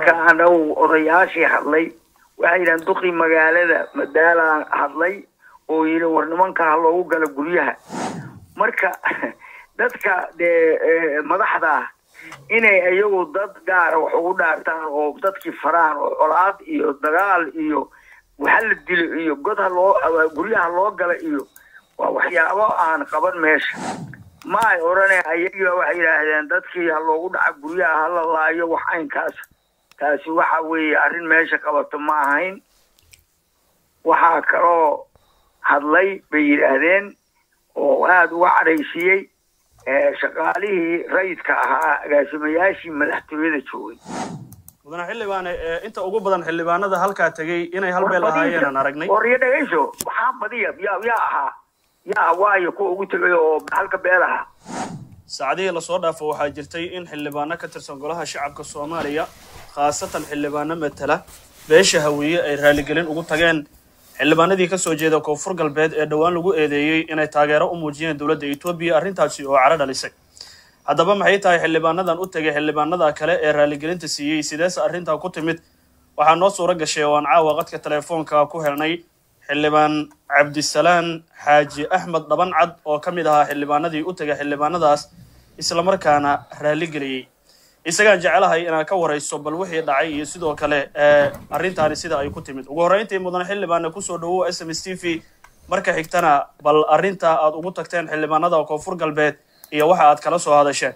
marka anagu odayaashii hadlay waxay yidhahan duqii magaalada madaalaa hadlay oo yidhi war nimanka ha loogu gala guryaha marka dadka dee madaxda ah inay iyagu dad gaara wax ugu dhaartaan oo dadkii faraan oo colaad iyo dagaal iyo waxa la dilo iyo god ha loo guryaha loo gala iyo waa waxyaabo aan qaban meesha ma ay odhaneen ayagiiba waxay yidhaahdeen dadkii ha loogu dhaca guryaha ha la laayo wax aynkaas taasi waxa weeye arrin meesha qabato ma ahayn waxaa kaloo hadlay bay yidhaahdeen oo aada uga cadhaysiiyey shaqaalihii rayidka ahaa agaasimayaashii madaxtooyada joogay mudane xildhibaane inta ugu badan xildhibaanada halkaa tegey inay hal beel ahaayeenaan aragnay waryo dhegayso waxaa badiya yaa yaa ahaa yaa waayo kuwa ugu tegay oo halka beel ahaa saacadihii lasoo dhaafo waxaa jirtay in xildhibaano ka tirsan golaha shacabka soomaaliya khaasatan xildhibaano matala beesha hawiye ay raaligelin ugu tageen xildhibaanadii kasoo jeeda koonfur galbeed ee dhowaan lagu eedeeyey inay taageero u muujiyeen dowladda etoobiya arrintaasi oo caro dhalisay haddaba maxay tahay xildhibaanadan u tegay xildhibaanada kale ee raaligelinta siiyey sideese arrintaa ku timid waxaa noo suuro gashay oo aan caawa qadka teleefoonka ku helnay xildhibaan cabdisalaan xaaji axmed dhaban cad oo ka mid ahaa xildhibaanadii u tegay xildhibaanadaas islamarkaana raaligeliyey isagaan jecelahay inaad ka warayso bal wixii dhacay iyo sidoo kale arrintaani sida ay ku timid ugu horreyntii mudane xildhibaane kusoo dhawow s m s t v marka xigtana bal arrinta aad ugu tagteen xildhibaanada koonfur galbeed iyo waxa aad kala soo hadasheen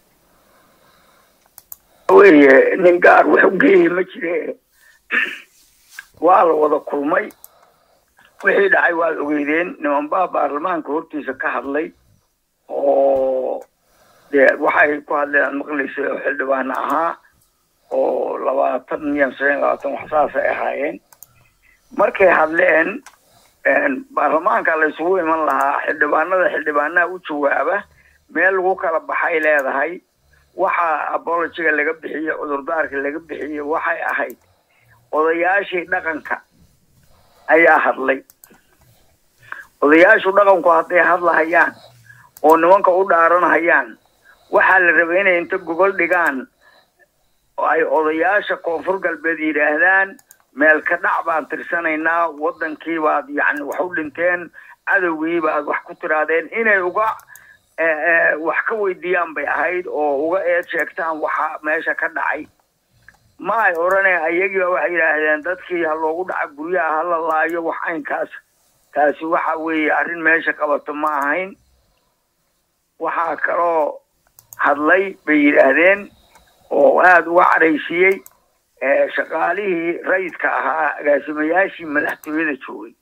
weye nin gaar wax u geeyey ma jire waa la wada kulmay wixii dhacay waad ogeydeen nimanbaa baarlamaanka hortiisa ka hadlay oo dee waxay ku hadleen aad maqlaysay oo xildhibaano ahaa oo labaatan iyo shan labaatan wax saasay ahaayeen markay hadleen baarlamaanka la isugu iman lahaa xildhibaanada xildhibaanaha u jawaaba meel lagu kala baxay leedahay waxa abologiga laga bixiyey cudurdaarka laga bixiyey waxay ahayd odayaashii dhaqanka ayaa hadlay odayaashu dhaqanku hadday hadlahayaan oo nimanka u dhaaranhayaan waxaa la rabay inay inta gogol dhigaan ay odayaasha koonfur galbeed yidhaahdaan meel ka dhac baan tirsanaynaa waddankii baad yacni wax u dhinteen cadowgii baad wax ku tiraadeen inay uga wax ka weydiiyaan bay ahayd oo uga eed sheegtaan waxa meesha ka dhacay ma ay odhaneen ayagiiba waxay yidhaahdeen dadkii ha loogu dhaca guryaha ha la laayo wax aynkaas taasi waxa weeye arrin meesha qabato ma ahayn waxaa kaloo hadlay bay yidhaahdeen oo aada uga cadhaysiiyey shaqaalihii rayidka ahaa agaasimayaashii madaxtooyada joogay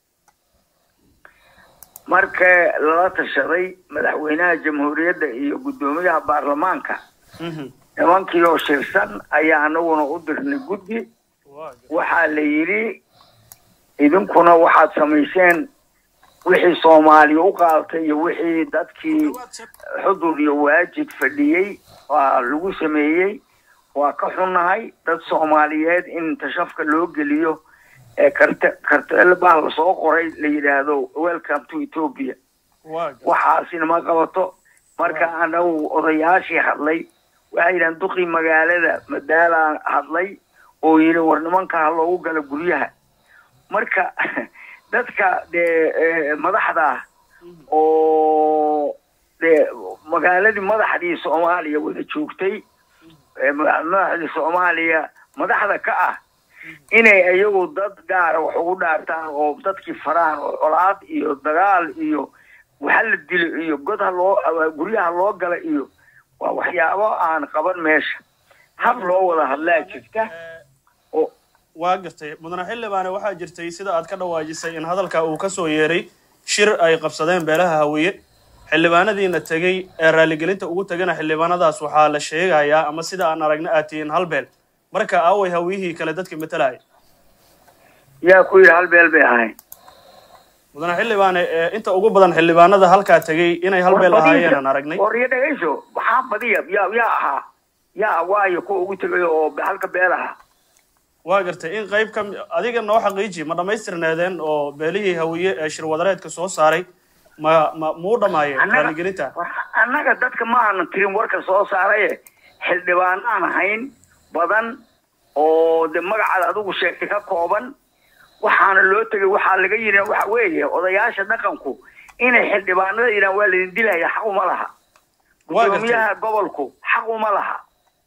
marka lala tashaday madaxweynaha jamhuuriyadda iyo guddoomiyaha baarlamaanka nimankii oo shirsan ayaa anaguna u dirnay guddi waxaa la yidhi idinkuna waxaad samayseen wixii soomaaliya u qaadatay iyo wixii dadkii xudur iyo waajid fadhiyey waa lagu sameeyey waa ka xunnahay dad soomaaliyeed in tashafka loo geliyo ee karte karteel baa lasoo qoray la yidhaahdo welcome to ethiopia waxaasina ma qabato marka anagu odayaashii hadlay waxay yidhahan duqii magaalada madaalaa hadlay oo yidhi war nimanka ha loogu gala guryaha marka dadka dee madaxda ah oo dee magaaladii madaxdii soomaaliya wada joogtay madaxdii soomaaliya madaxda ka ah inay iyagu dad gaara wax ugu dhaartaan oo dadkii faraan oo colaad iyo dagaal iyo waxa la dilo iyo god ha loo guryaha loo gala iyo waa waxyaabo aan qaban meesha hab loo wada hadlaa jirta oo waa gartay mudane xildhibaane waxaa jirtay sida aad ka dhawaajisay in hadalka uu kasoo yeeray shir ay qabsadeen beelaha hawiye xildhibaanadiina tegey ee raaligelinta ugu tegana xildhibaanadaas waxaa la sheegayaa ama sida aan aragna aad tihiin hal beel marka aaway hawiyihii kale dadka matalaya yaa ku yidhi hal beel bay ahayn mudane xildhibaane inta ugu badan xildhibaanada halkaa tegey inay hal beel ahaayeen aan aragnay waryo dhegayso waxaa badiya yaa yaa ahaa yaa waayo kuwa ugu tegay oo halka beel ahaa waa gartay in qayb ka adiga noo xaqiiji ma dhammaystirneedeen oo beelihii hawiye ee shirwadareedka soo saaray ma ma muu dhamaayeen raaligelinta annaga dadka ma aanan tirin warka soo saaraye xildhibaanaan ahayn badan oo de magacaad adigu sheegtay ka kooban waxaana loo tegay waxaa laga yidhi waxa weeye odayaasha dhaqanku inay xildhibaanada yidhahan waa laydin dilaya xaq uma laha gudoomiyaha gobolku xaq uma laha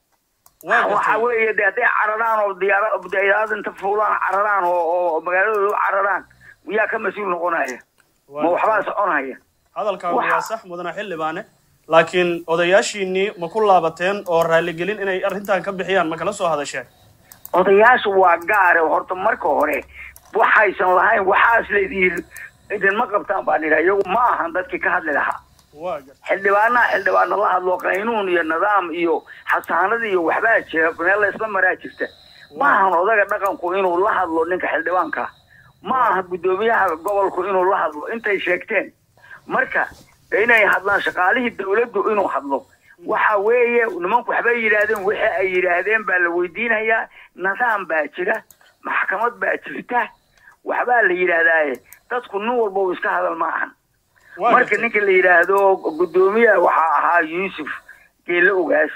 waxa weeye de hadday cararaan oo diyaara diyaarad inta fuulaan cararaan oo oo magaaladooda u cararaan miyaa ka mas-uul noqonaya ma waxbaa soconaya hadalkaagu waa sax mudana xildhibaane laakiin odayaashiinii ma ku laabateen oo raaligelin inay arrintan ka bixiyaan ma kala soo hadasheen odayaashu waa gaare horta marka hore waxaysan lahayn waxaas laydin idinma qabtaan baan idhaha iyagu ma ahan dadkii ka hadli lahaa xildhibaanaha xildhibaana la hadlo qaynuun iyo nidaam iyo xasaanad iyo waxbaa jira meel laysla maraa jirta ma ahan odaga dhaqanku inuu la hadlo ninka xildhibaanka ma aha guddoomiyaha gobolku inuu la hadlo intay sheegteen marka inay hadlaan shaqaalihii dawladdu inuu hadlo waxa weeye nimanku waxbay yidhaahdeen wixii ay yidhaahdeen baa la weydiinayaa nidaam baa jira maxkamad baa jirta waxbaa la yidhaahdaaye dadku nin walba uu iska hadal ma ahan marka ninka la yidhaahdo guddoomiyaha waxaa ahaa yuusuf geelle ogaas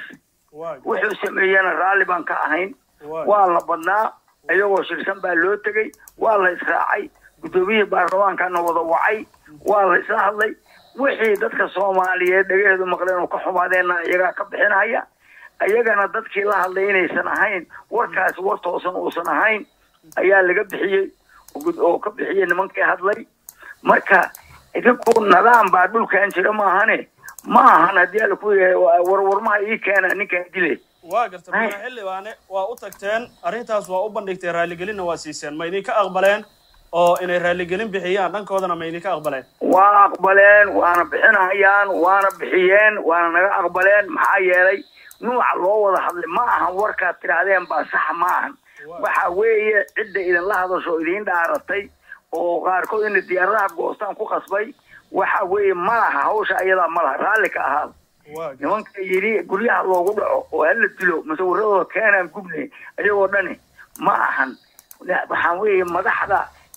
wuxuu sameeyena raalli baan ka ahayn waa la badnaa iyagoo shirsan baa loo tegey waa la israacay guddoomiyihii baarlamaankana wada wacay waa la isla hadlay wixii dadka soomaaliyeed dhagaheedu maqleen oo ka xumaadeena iyagaa ka bixinaya iyagana dadkii la hadlay inaysan ahayn warkaasi war toosan uusan ahayn ayaa laga bixiyey oo ka bixiyey nimankii hadlay marka idinku nidaam baa dhulkan jira maahane ma ahan haddii ala ku yahay warwarmaha ii keena ninkaan dile waa garta mudane xildhibaane waa u tagteen arrintaas waa u bandhigteen raaligelinna waa siiseen ma idinka aqbaleen oo inay raaligelin bixiyaan dhankoodana ma idinka aqbaleen waa aqbaleen waana bixinayaan waana bixiyeen waana naga aqbaleen maxaa yeelay nuuca loo wada hadlay ma ahan warkaad tidhaahdeen baa sax ma ahan waxa weeye cidda idinla hadasho idiin dhaaratay oo qaarkood inay diyaaradaha goostaan ku qasbay waxa weeye ma laha hawsha ayadaa ma laha raalli ka ahaada nimanka yidhi guryaha loogu dhaco oo hala dilo masawiradooda keenaan gubne ayagoo dhani ma ahan waxaan weeye madaxda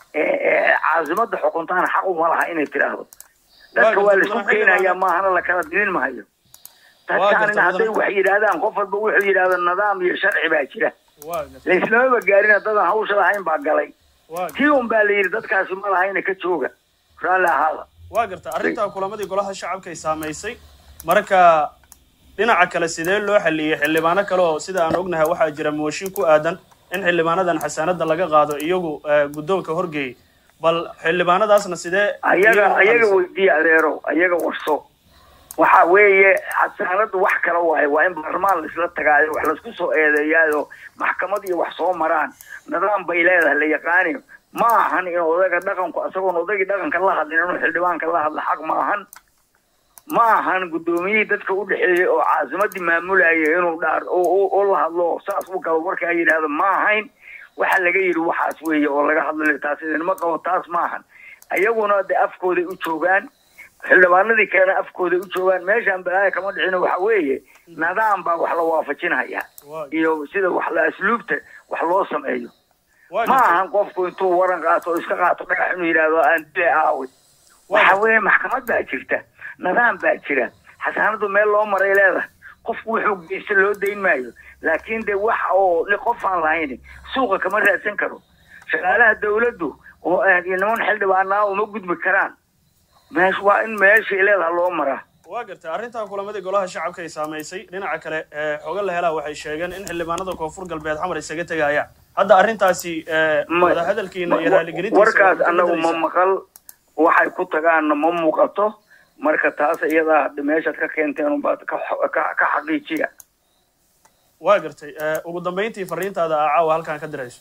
caasimada xukuntaana xaq uma laha inay tidhaahdo dadka waa laisku keenayaa maahana lakala dilin mahayo dadkaanina hadday wax yidhaahdaan qof walba wuxuu yidhahdo nidaam iyo sharci baa jira laislamaba gaarina dadan hawsha lahayn baa galay tii un baa la yidhi dadkaasi ma lahayna ka jooga raalli ahaada waa garta arrintaa kulamadii golaha shacabka ay saamaysay marka dhinaca kale sidee loo xaliyey xildhibaano kale oo sida aan ognahay waxaa jira mooshin ku aadan in xildhibaanadan xasaanada laga qaado iyagu guddoonka horgeeyey bal xildhibaanadaasna sidee ayaga ayaga weydiiye adeerow ayaga warso waxa weeye xasaanadu wax kala waayo waa in baarlamaan laisla tagaayo wax laisku soo eedeeyaayo maxkamad iyo wax soo maraan nidaam bay leedahay la yaqaani ma ahan in odaga dhaqanku isagoon odagii dhaqanka la hadlin inuu xildhibaanka la hadla xaq ma ahan ma ahan guddoomiyihii dadka u dhexeeyey oo caasimadii maamulayay inuu dhaar oo la hadlo saas u galo warkaa yidhaahdo ma ahayn waxa laga yidhi waxaas weeye oo laga hadlayo taas idinma qabo taas ma ahan ayaguna de afkooday u joogaan xildhibaanadii kalena afkooday u joogaan meeshaan balaaya kama dhicino waxa weeye nidaam baa wax la waafajinaya iyo sida wax la asluubta wax loo sameeyo ma ahan qofku intuu waran qaato oo iska qaato dhagax inuu yidhaahdo aan dile aawi waxa weeye maxkamad baa jirta nidaam baa jira xasaanadu meel loo maray leedahay qofku wuxuu geysta loo dayn maayo laakiin de wax oo qof aan lahayn suuqa kama raadsan karo shaqaalaha dawladdu oo niman xildhibaanaa uma gudbi karaan meesh waa in meeshay leedaha loo maraa waa gartay arrintaa kulamadii golaha shacabka ay saamaysay dhinaca kale xoga la helaa waxay sheegeen in xildhibaanada koonfur galbeed xamar isaga tegayaan hadda arrintaasi wadahadalkiina iyo raaligelintiisa warkaas annagu ma maqal waxay ku tagaanna ma muuqato marka taas iyadaa meeshaad ka keenteen unbaad ka xaqiijiya waa gartay ugu dambayntii fariintaada aa caawa halkaan ka dirayso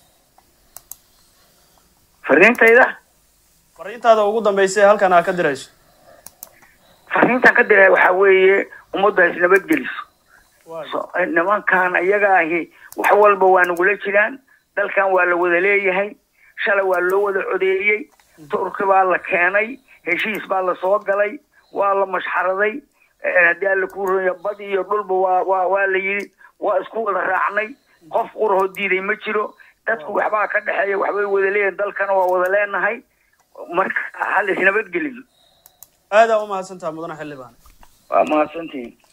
fariintayda fariintaada ugu dambaysay halkan aa ka dirayso fariintaan ka diray waxaa weeye ummadda is nabadgeliso nimankan iyaga ahi wax walba waa nagula jiraan dalkan waa la wada leeyahay shalay waa loo wada codeeyey turki baa la keenay heshiis baa la soo galay waa la mashxaraday haddii alla kuu ronya bad iyo dhulba waa waa waa la yidhi waa isku wada raacnay qof qurahoo diiday ma jiro dadku waxbaa ka dhexeeya waxbay wada leeyihin dalkana waa wada leenahay marka hal isnabadgeliyo aadaa u mahadsantaha mudane xildhibaan waa mahadsantihin